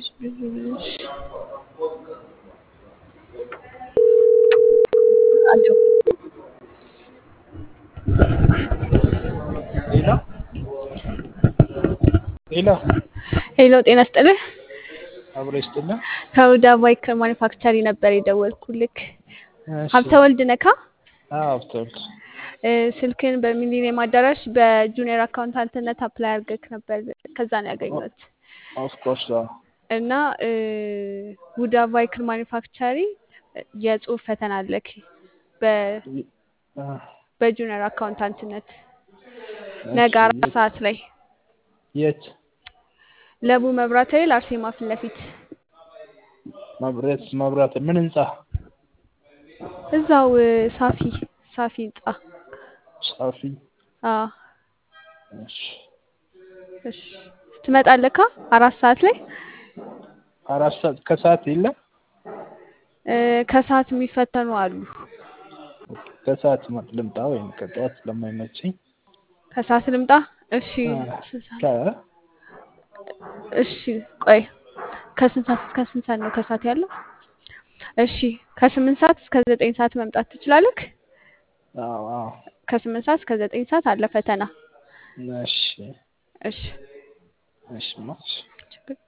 አለው ሌላ ሌላ ሄሎ ጤና ስጥልህ። አብሮ ይስጥልን። ከሁዳ ባይክ ማኒፋክቸሪ ነበር የደወልኩልክ። እሺ። ሀብተ ወልድ ነካ? አዎ ሀብተወልድ እ፣ ስልክን በሚሊኒየም አዳራሽ በጁኒየር አካውንታንትነት አፕላይ አድርገክ ነበር። ከዛ ነው ያገኘሁት ኦፍኮርስ እና እ፣ ሁዳ ባይክል ማኒፋክቸሪ የጽሁፍ ፈተና አለክ በ- በጁኒየር አካውንታንትነት ነገ አራት ሰዓት ላይ የት ለቡ መብራት ኃይል አርሴማ ፊት ለፊት መብራት መብራት ምን ህንጻ እዛው እ፣ ሳፊ ሳፊ ህንጻ ጻፊ አዎ እሺ እሺ ትመጣለካ አራት ሰዓት ላይ አራት ሰዓት ከሰዓት የለም እ፣ ከሰዓት የሚፈተኑ አሉ ከሰዓት ማ- ልምጣ ወይም ከጠዋት ስለማይመቸኝ ከሰዓት ልምጣ እሺ አ፣ ስንት ሰዓት? ከ- እሺ ቆይ ከስንት ሰዓት እስከ ስንት ሰዓት ነው ከሰዓት ያለው እሺ ከስምንት ሰዓት እስከ ዘጠኝ ሰዓት መምጣት ትችላለክ አዎ አዎ ከስምንት ሰዓት እስከ ዘጠኝ ሰዓት አለ ፈተና እሺ እሺ እሺ ማ- ችግር